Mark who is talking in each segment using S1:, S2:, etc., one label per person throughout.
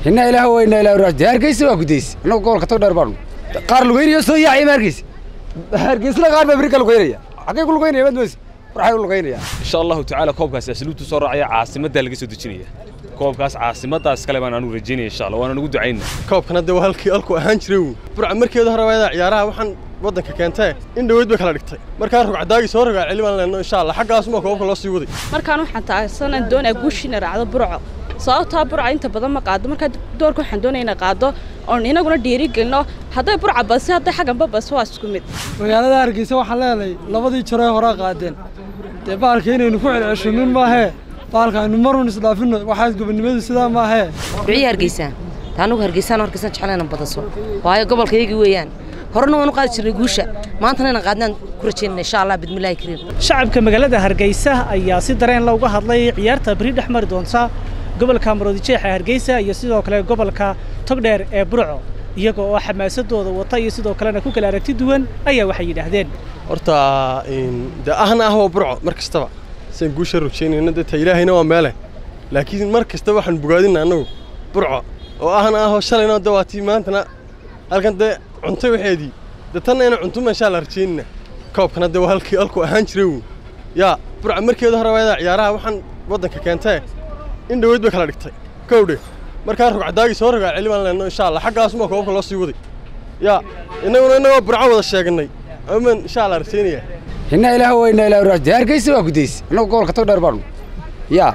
S1: hinna ilaah weyna ilaah raaj hargeysa waa gudaysa annagu gobolka tog dheer baanu qaar lugeynaya soo yaacay ma hargeysa hargeysna qaar baa beri ka lugeynaya xaggay ku lugeynaya maad moysa waxay u lugeynaya
S2: insha allahu tacaala koobkaasi asluubtu soo raacaya caasimaddaa laga soo dejinaya koobkaas caasimadaas kale baan anugu rajaynaya insha allah waana nugu ducayna
S3: koobkana dee waa halkii halku ahaan jiray uu burca markeeda hore waayada ciyaaraha waxaan waddanka keentee in dhaweyd bay kala dhigtay markaa rugcadaagii soo rogaa celi baan leenno insha allah xaggaasuma koobka loo sii waday
S4: markaan waxaan taagsanan doonaa guushiina raacdo burco sababtaa burca inta badan ma qaado markaa doorka waxaan doonaya ina qaado oon inaguna dhiirigelino hadday burca basi hadday xagganba basi waa isku mid
S5: magaalada hargeysa waxaan leenahay labadii jaree horaa qaadeen dee baalka inaynu ku celceshannin maahee baalka aynu marun isdhaafinno waxaas gobonnimadu sidaa maahee
S6: duciyi hargeysa taa anugu hargeysaan hargeysan jeclayna badaso waayo gobolkaygii weeyaan horena waan u qaadi jirnay guusha maantana inaan qaadnaan ku rajaynana insha allah bidmillaahi kariim
S7: shacabka magaalada hargeysa ayaa si dareen la uga hadlay ciyaarta beri dhex mari doonta gobolka maroodijeex ee hargeysa iyo sidoo kale gobolka togdheer ee burco iyaga oo xamaasadooda wata iyo sidoo kalena ku kala aragti duwan ayaa waxay yidhaahdeen
S3: horta dee ahna ah waa burco mar kastaba sian guusha rajaynayna dee ta ilaahayna waa meele laakiin mar kasta waxaan bogaadina annagu burco oo ahna ahoo shalayna dee waa tii maantana halkan dee cuntay waxeedii dee tanna ina cuntuma inshaa la rajaynina koobkana dee waa halkii halku ahaan jiray uu yaa burca markeeda hore waayada ciyaaraha waxaan waddanka keentee in dhaweyd bay kala dhigtay kowdhe markaa rugcadaagii soo rogaa celi baan leenno insha allah xaggaasuma koobka loo sii waday yaa innaguna innagoo burco wada sheeganay aman insha allah rajaynaya
S1: hinna ilaah weyna ilaah raaj hargeysa waa gudaysa annagu gobolka tog dheer baanu yaa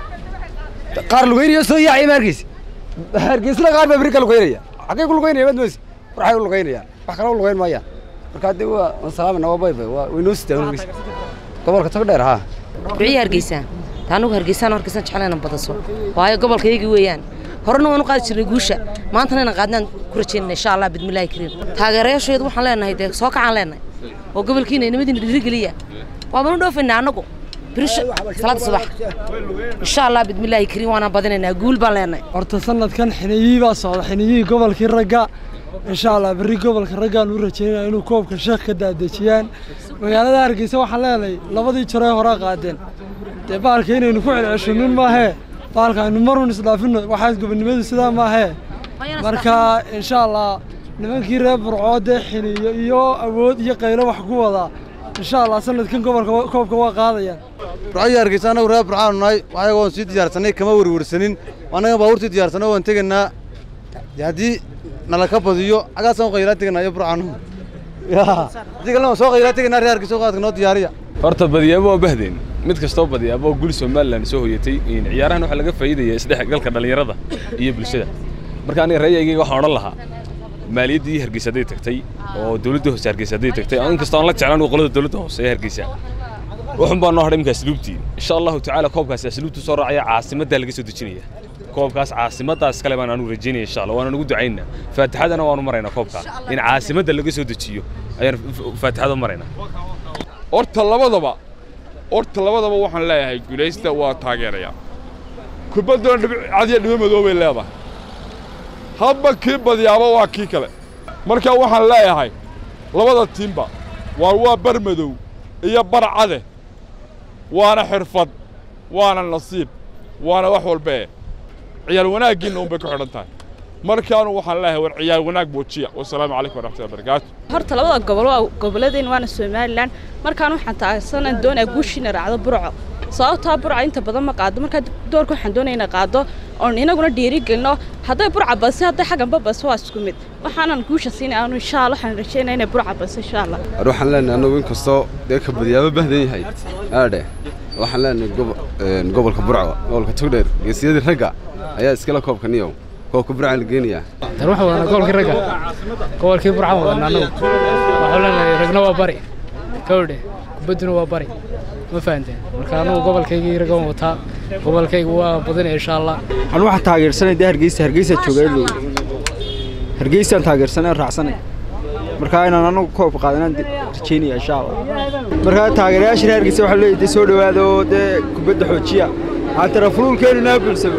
S1: qaar lugeynaya soo yaacay ma hargeysa hargeysna qaar baa beri ka lugeynaya xaggay ku lugeynaya maad moysa waxay u lugeynayaan wax kale u lugeyn maayaan markaa dee waa waan salaamana waa bayba waa waynoo sitaan hargeysa gobolka tog dheer haa
S6: duciyi hargeysa taa anugu hargeysaan hargeysan jeclayna badaso waayo gobolkaygii weeyaan horena waan u qaadi jirnay guusha maantana inaan qaadnaan ku rajaynana insha allah bidmillaahi kariim taageerayaasheedu waxaan leenahay dee soo kacaan leenahay oo gobolkiina inamadiina dhiirigeliya waabanu dhoofaynaa annagu birisha salaada subax insha allah bidmillaahi kariim waanaan badinaynaa guul baan leenahay
S5: horta sanadkan xiniyihii baa socda xiniyihii gobolkii ragga insha allah berri gobolka raggaan u rajaynaya inuu koobka sheekh ka daadejiyaan magaalada hargeysa waxaan leenahay labadii jaree horaa qaadeen dee baalka inaynu ku celceshannin maahee baalka aynu marun isdhaafinno waxaas gobonnimadu sidaa maahee marka insha allah nimankii reer burcoo dee xiniyo iyo awood iyo qaylo wax ku wadaa insha allah sanadkan gobolka koobka waa qaadayaan
S8: burcadii hargeysa annagu reer burcaanu nahay waxayagoo sii diyaarsanay kama werwersanin annaga baabuurtii diyaarsanay waan tegaynaa haddii nala ka badiyo xaggaasaan u qaylaa tegaynaa iyo burcaanu haddii kalena waan soo qaylaa tegaynaa reer hargeysa qaadka noo diyaariya
S2: horta badiyaabo waa bahdeen mid kastoo badiyaabo oo guli somalilan soo hoyatay ciyaarahan waxaa laga faa'iidaya isdhexgalka dhallinyarada iyo bulshada marka aniga ra'yigayga waxaan odhan lahaa maaliyaddii hargeysa hadday tagtay oo dawladda hoose hargeysa hadday tagtay inkastoo aan la jeclaan qolada dawladda hoose ee hargeysa waxun baa noo hadhay iminka asluubtii insha allahu tacaala koobkaasi asluubtu soo raacaya caasimaddaa laga soo dejinaya koobkaas caasimadaas kale baan anugu rajaynaya insha allah waana nugu ducaynaa faatixadana waanu maraynaa koobka in caasimadda laga soo dejiyo ayaan faatixada maraynaa
S9: horta labadaba horta labadaba waxaan leeyahay guulaysta waa taageerayaa kubaddana dhibic cadiya dhibo madoobay leedahay hadba kii badiyaaba waa kii kale marka waxaan leeyahay labada tiimba waa waa bar madow iyo bar cade waana xirfad waana nasiib waana wax walbee ciyaal wanaaggiinna unbay ku xidhan tahay markaanu waxaan leeyahay war ciyaal wanaag muujiya wasalaamu calaykum waraxmatullahi wabarakaatu
S4: horta labada gobol waa goboladeen waana somalilan markaan waxaan taagsanan doonaa guushiina raacdo burco sababtaa burca inta badan ma qaado markaa doorka waxaan doonaya ina qaado oon inaguna dhiirigelino hadday burca basi hadday xagganba basi waa isku mid waxaanan guusha siinay aanu insha allah waxaan rajaynaya inay burca basi insha allah
S10: war waxaan leenahay annagu inkastoo dee ka badiyaaba bahdan yahay aadhe waxaan leenahay gobolka burco gobolka togdheer geesiyadii ragga ayaa iskala koobka niyow koobka burca la geenayaa
S11: tan waxaan wadanaa gobolkii ragga gobolkii burcaan wadanaa annagu waxaan leenahay ragna waa bari kawdhe kubadduna waa bari ma fahanteen marka annagu gobolkaygii ragga waan wataa gobolkaygu waa badinaya insha allah
S12: anu waxaan taageersanay dee hargeysa hargeysa jooga ilow hargeysaan taageersanay raacsanay marka inaan anagu koobka qaadanaan rajaynaya insha allah marka taageerayaasha reer hargeysa waxaa leeyahay dee soo dhowaada oo dee kubadda xoojiya aan tarafuulkeenu naa buuxsamo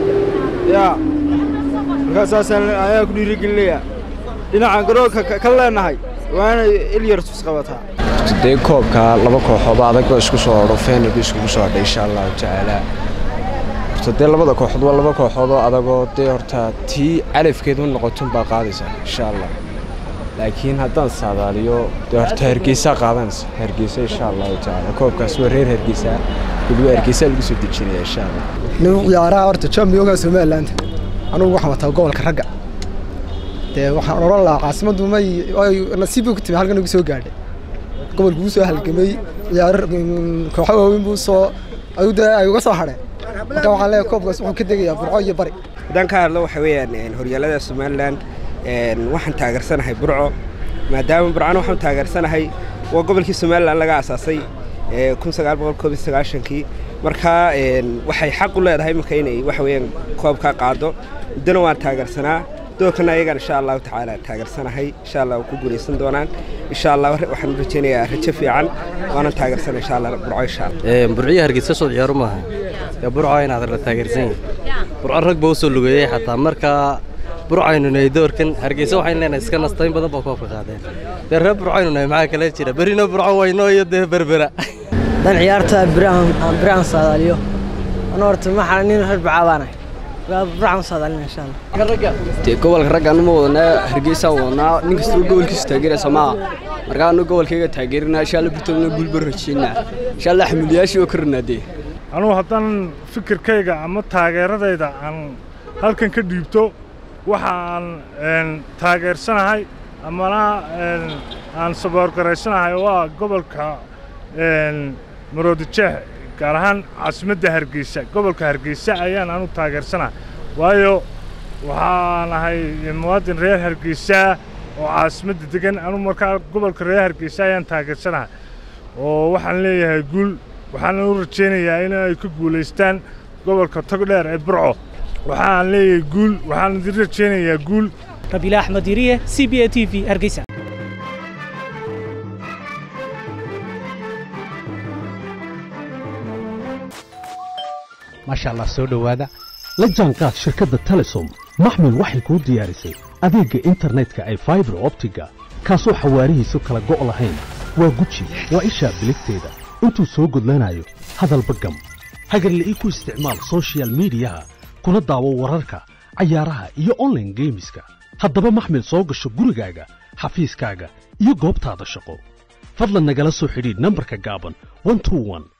S12: yaa markaa saasaan ayaa ku dhiirigelinayaa dhinacaan garoonka ka leenahay waana ilyar tus qabataa
S13: dee koobka laba kooxooba adag oo isku soo odho feenalku iskugu soo hadhay insha allahu tacaala horta dee labada kooxood waa laba kooxood oo adagoo dee horta tii calafkeed u noqotun baa qaadaysa insha allah laakiin haddaan saadaaliyo dee horta hargeysaa qaadanaysa hargeysa insha allahu tacaala koobkaas waa reer hargeysa weliba hargeysaa lagu soo dejinaya insha allah
S14: nin ciyaaraha horta championka somaliland anugu waxaan wataa gobolka ragga dee waxaan odhan lahaa caasimaddu may ay nasiib bay ku timi halkan ugu soo gaadhay gobolku wuu soo halgamay ciyaaro kooxo waaweyn buu soo ayuu dee ay uga soo hadheen marka waxaan leeyahay koobkaas wuxuu ka degayaa burco iyo bari
S15: haddaan ka hadlo waxa weeyaan horyaalada somaliland waxaan taageersanahay burco maadaama burcana waxaan taageersanahay waa gobolkii somaliland laga asaasay kun sagaal boqol koob iyo sagaashankii marka waxay xaq u leedahay iminka inay waxa weeyaan koobka qaado muddona waan taageersanaa doorkana ayagaan insha allahu tacaala taageersanahay insha allah ku guulaysan doonaan insha allah waxaan u rajaynayaa rajo fiican waanan taageersanay insha allah burco insha allah
S16: burciyo hargeysa soo ciyaaro maaha ee burco inaad la taageersan yahay burco rag baa u soo lugeeyey xataa markaa burcaynu nahay doorkan hargeysa waxaynu leenahay iska nastayn badan baa koobka qaadeen dee reer burcaynu nahay maxaa kale jira berina burco wayno iyo dee berbera
S17: dan ciyaarta biraan biraan saadaaliyo ana horta maxaa nin reer bacaabanahay biraan saadaalina insha allah
S12: dee gobolka ragga anu ma wadanaa hargeysaa wadanaa nin kastaba gobolkiisu taageeraysa maaha markaa anu gobolkayga taageerinaa insha alla burtolna guulba rajeynaa insha alla xamuliyaashii oo ka ranaadee
S18: anugu haddaan fikirkayga ama taageeradayda aan halkan ka dhiibto waxa aan taageersanahay amana aan saboorgaraysanahay waa gobolka maroodijeex gaar ahaan caasimadda hargeysa gobolka hargeysa ayaan anu taageersanahay waayo waxaan ahay muwaadin reer hargeysa oo caasimadda degan anu markaa gobolka reer hargeysa ayaan taageersanahay oo waxaan leeyahay guul waxaana u rajaynayaa in ay ka guulaystaan gobolka togdheer ee burco waxaan leeyahay guul waxaan idin rajaynayaa guul
S7: rabiila axmed yiriye c b a t v hargeysa
S19: maasha allah soo dhowaada la jaanqaad shirkadda telesom maxmil waxay kuu diyaarisay adeegga internetka ay faibar optiga kaasoo xawaarihiisu kala go' lahayn waa guji waa ishaa biligteeda intuu soo gudlanayo hadalba gam hagarle ii ku isticmaal soshiyal miidiyaha kuna daawo wararka cayaaraha iyo onlaine geemiska haddaba maxmil soo gasho gurigaaga xafiiskaaga iyo goobtaada shaqo fadlan nagala soo xidhiidh nambarka gaaban